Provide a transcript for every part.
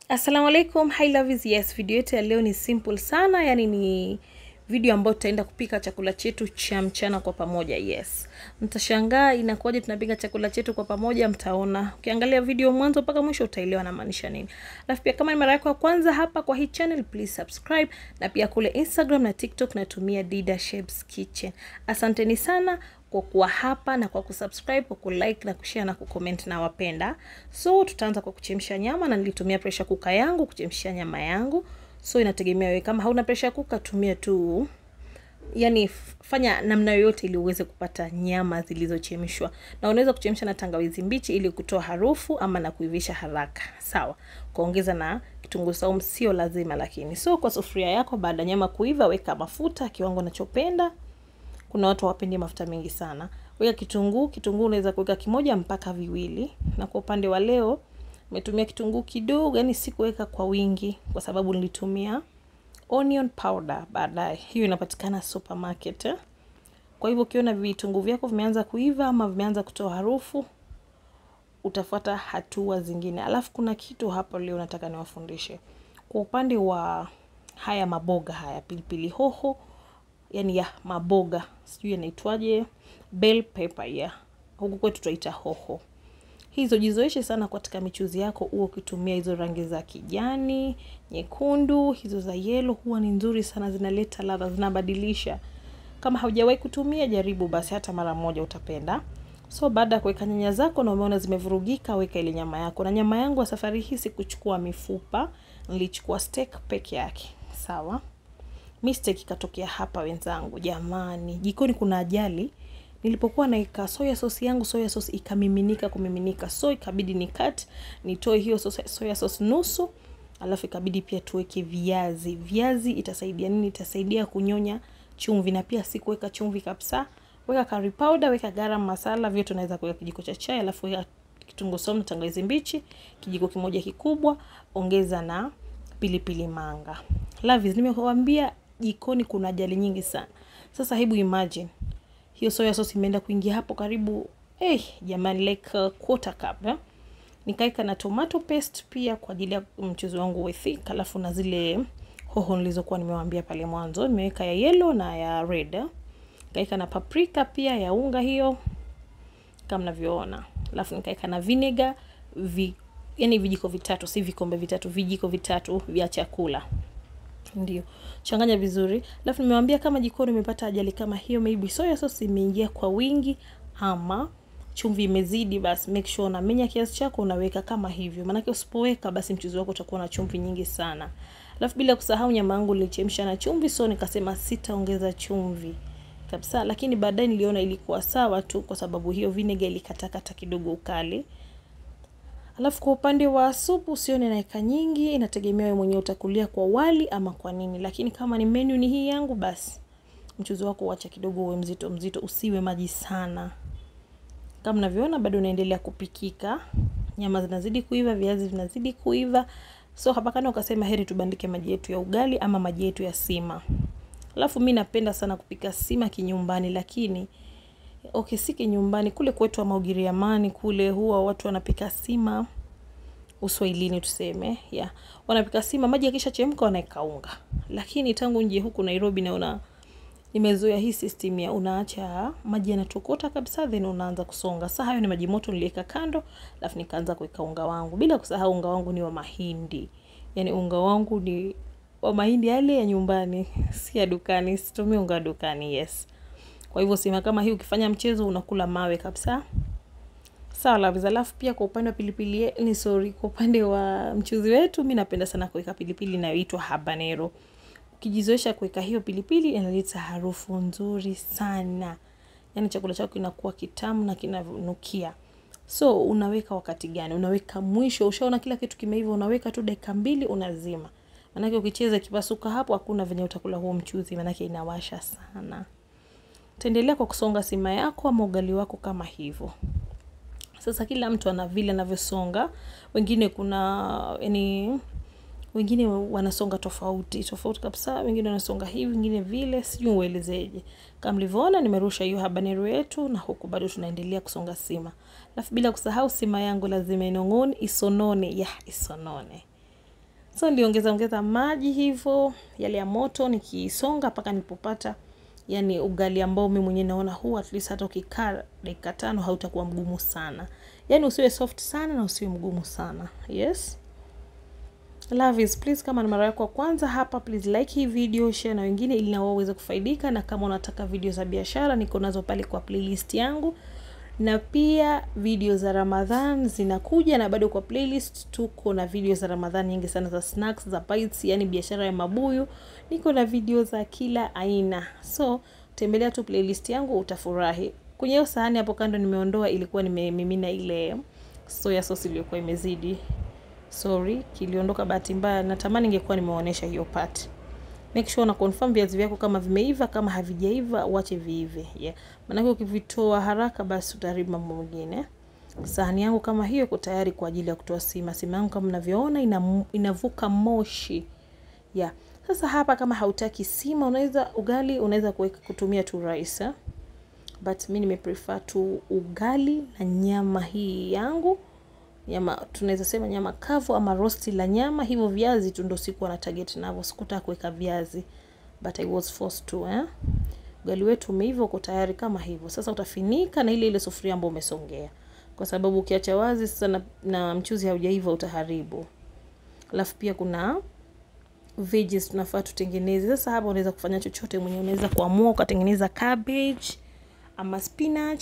Assalamu alaikum, hi lovies. Yes, video yetu ya leo ni simple sana, yani ni video ambayo tutaenda kupika chakula chetu cha mchana kwa pamoja. Yes, mtashangaa inakuwaje tunapika chakula chetu kwa pamoja. Mtaona ukiangalia video mwanzo mpaka mwisho, utaelewa namaanisha nini. Alafu pia kama ni mara yako ya kwanza hapa kwa hii channel, please subscribe, na pia kule Instagram na TikTok natumia Dida Shebs Kitchen. Asanteni sana kwa kuwa hapa na kwa kusubscribe, kwa kulike na kushare na kucomment na wapenda. So tutaanza kwa kuchemsha nyama na nilitumia pressure cooker yangu kuchemshia nyama yangu. So inategemea wewe, kama hauna pressure cooker tumia tu yani fanya namna yoyote ili uweze kupata nyama zilizochemshwa, na unaweza kuchemsha na tangawizi mbichi ili kutoa harufu ama na kuivisha haraka. Sawa, kuongeza na kitunguu saumu sio lazima, lakini so kwa sufuria yako, baada ya nyama kuiva, weka mafuta kiwango unachopenda. Kuna watu hawapendi mafuta mengi sana. Weka kitunguu, kitunguu unaweza kuweka kimoja mpaka viwili, na kwa upande wa leo nimetumia kitunguu kidogo, yani sikuweka kwa wingi kwa sababu nilitumia onion powder baadaye. Hiyo inapatikana supermarket eh? Kwa hivyo ukiona vitunguu vyako vimeanza kuiva ama vimeanza kutoa harufu, utafuata hatua zingine. Alafu kuna kitu hapo leo nataka niwafundishe kwa upande wa haya maboga haya, pilipili hoho, yani ya maboga, sijui yanaitwaje, bell pepper ya huku kwetu tutaita hoho hizo jizoeshe sana katika michuzi yako, huo ukitumia hizo rangi za kijani, nyekundu, hizo za yelo, huwa ni nzuri sana, zinaleta ladha, zinabadilisha. Kama haujawahi kutumia, jaribu basi, hata mara moja utapenda. So baada ya kuweka nyanya zako na umeona zimevurugika, weka ile nyama yako. Na nyama yangu wa safari hii sikuchukua mifupa, nilichukua steak peke yake. Sawa, mistake ikatokea hapa wenzangu, jamani, jikoni kuna ajali nilipokuwa naika soya sauce yangu, soya sauce ikamiminika kumiminika, so ikabidi ni cut nitoe hiyo soya sauce nusu, alafu ikabidi pia tuweke viazi. Viazi itasaidia nini? Itasaidia kunyonya chumvi, na pia sikuweka chumvi kabisa. Weka curry powder, weka garam masala, vyote unaweza kuweka kijiko cha chai, alafu weka kitunguu saumu na tangawizi mbichi kijiko kimoja kikubwa, ongeza na pilipili manga. Lovies, nimekuambia jikoni kuna ajali nyingi sana. Sasa hebu imagine hiyo soya sauce imeenda kuingia hapo karibu eh, jamani like uh, quarter cup eh? Nikaeka na tomato paste pia kwa ajili ya mchuzi wangu wa thick, alafu na zile hoho nilizokuwa nimewaambia pale mwanzo, nimeweka ya yellow na ya red eh? Nikaeka na paprika pia ya unga hiyo kama mnavyoona, alafu nikaeka na vinegar vi, yani vijiko vitatu, si vikombe vitatu, vijiko vitatu vya chakula ndio changanya vizuri, alafu nimewambia kama jikoni umepata ajali kama hiyo, maybe soya sauce imeingia kwa wingi ama chumvi imezidi, basi make sure unamenya kiasi chako unaweka kama hivyo, maanake usipoweka basi mchuzi wako utakuwa na chumvi nyingi sana. Alafu bila kusahau nyama yangu nilichemsha na chumvi, so nikasema sitaongeza chumvi kabisa, lakini baadaye niliona ilikuwa sawa tu, kwa sababu hiyo vinegar ilikatakata kidogo ukali. Alafu kwa upande wa supu usione naeka nyingi, inategemea wewe mwenyewe utakulia kwa wali ama kwa nini, lakini kama ni menu ni hii yangu, basi mchuzi wako uacha kidogo uwe mzito mzito, usiwe maji sana. Kama mnavyoona bado unaendelea kupikika, nyama zinazidi kuiva, viazi vinazidi kuiva, so hapa kana ukasema heri tubandike maji yetu ya ugali ama maji yetu ya sima. Alafu mi napenda sana kupika sima kinyumbani, lakini okay, si kinyumbani, kule kwetu ama Ugiriamani kule huwa watu wanapika sima Uswahilini tuseme, yeah. Wanapika sima, maji yakisha chemka wanaweka unga. Lakini tangu nje huku Nairobi naona nimezoea hii system ya unaacha maji yanatokota kabisa then unaanza kusonga. Sasa hayo ni maji moto niliweka kando, alafu nikaanza kuweka unga wangu. Bila kusahau unga wangu ni wa mahindi. Yaani unga wangu ni wa mahindi yale ya nyumbani, si ya dukani, situmii unga dukani, yes. Kwa hivyo sima kama hii ukifanya mchezo unakula mawe kabisa. Sawa la alafu pia kwa upande wa pilipili ni sorry, kwa upande wa mchuzi wetu mi napenda sana kuweka pilipili inayoitwa habanero. Ukijizoesha kuweka hiyo pilipili inaleta harufu nzuri sana, yaani chakula chako kinakuwa kitamu na kinanukia. So unaweka wakati gani? Unaweka mwisho, ushaona kila kitu kimeiva, unaweka tu dakika mbili, unazima. Maanake ukicheza kipasuka hapo, hakuna venye utakula huo mchuzi, maanake inawasha sana. Utaendelea kwa kusonga sima yako ama ugali wako kama hivyo. Sasa kila mtu ana vile anavyosonga, wengine kuna yani, wengine wanasonga tofauti tofauti kabisa, wengine wanasonga hivi, wengine vile, sijui uelezeje. Kama mlivyoona, nimerusha hiyo habanero yetu, na huku bado tunaendelea kusonga sima. Alafu bila kusahau sima yangu lazima inong'one, isonone, ya isonone. so niliongeza ongeza maji hivyo yale ya moto nikisonga mpaka nilipopata yani ugali ambao mimi mwenyewe naona huu at least hata ukikaa dakika tano hautakuwa mgumu sana yani usiwe soft sana na usiwe mgumu sana yes love is please kama ni mara yako ya kwanza hapa please like hii video share na wengine ili na wao waweze kufaidika na kama unataka video za biashara niko nazo pale kwa playlist yangu na pia video za ramadhan zinakuja na bado kwa playlist tuko na video za ramadhan nyingi sana za snacks za bites yani biashara ya mabuyu niko na video za kila aina so tembelea tu playlist yangu utafurahi kwenye hiyo sahani hapo kando nimeondoa ilikuwa nimemimina ile soya sauce iliyokuwa imezidi sorry kiliondoka bahati mbaya natamani ingekuwa nimeonyesha hiyo part make sure una confirm viazi vyako kama vimeiva kama havijaiva uache viive yeah. maanake ukivitoa haraka basi utaharibu mambo mengine sahani yangu kama hiyo iko tayari kwa ajili ya kutoa sima sima yangu kama mnavyoona ina, inavuka moshi yeah. sasa hapa kama hautaki sima unaweza ugali unaweza kuweka kutumia tu rice eh? but mi nimeprefer tu ugali na nyama hii yangu nyama tunaweza sema nyama kavu ama rosti la nyama hivyo viazi tu ndo sikuwa na target navyo sikutaka kuweka viazi but I was forced to eh? ugali wetu umeiva uko tayari kama hivyo sasa utafinika na ile ile sufuria ambayo umesongea kwa sababu ukiacha wazi sasa na, na mchuzi haujaiva utaharibu alafu pia kuna veggies tunafaa tutengeneze sasa hapa unaweza kufanya chochote mwenyewe unaweza kuamua ukatengeneza cabbage ama spinach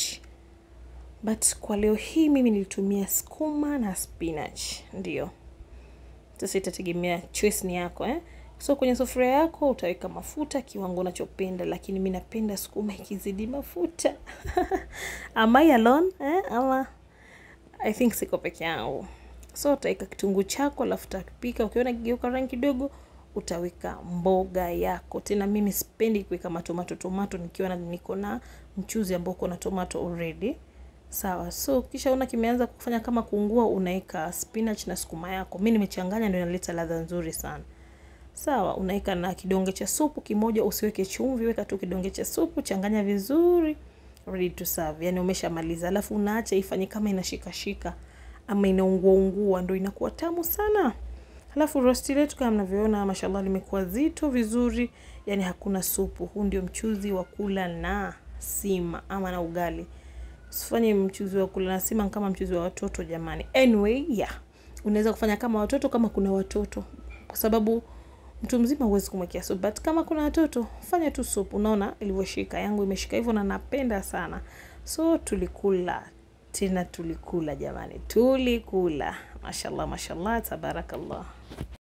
but kwa leo hii mimi nilitumia skuma na spinach ndio sasa itategemea choice ni yako eh? so kwenye sufuria yako utaweka mafuta kiwango unachopenda lakini mi napenda sukuma ikizidi mafuta am I alone eh? ama i think siko peke yangu so utaweka kitunguu chako alafu utapika ukiona kigeuka rangi kidogo utaweka mboga yako tena mimi sipendi kuweka matomato tomato nikiwa na niko na mchuzi ambao uko na tomato already sawa so kisha una kimeanza kufanya kama kuungua unaweka spinach na sukuma yako mi nimechanganya ndio inaleta ladha nzuri sana sawa unaweka na kidonge cha supu kimoja usiweke chumvi weka tu kidonge cha supu changanya vizuri ready to serve yani umeshamaliza alafu unaacha ifanye kama inashikashika ama inaunguaungua ndo inakuwa tamu sana Halafu rosti letu kama mnavyoona, mashallah limekuwa zito vizuri, yani hakuna supu. Huu ndio mchuzi wa kula na sima ama na ugali. Usifanye mchuzi wa kula na sima kama mchuzi wa watoto jamani. Anyway, yeah. Unaweza kufanya kama watoto kama kuna watoto. Kwa sababu mtu mzima huwezi kumwekea supu, but kama kuna watoto fanya tu supu. Unaona ilivyoshika, yangu imeshika hivyo na napenda sana. So tulikula tena, tulikula jamani, tulikula. Mashallah, mashallah, tabarakallah.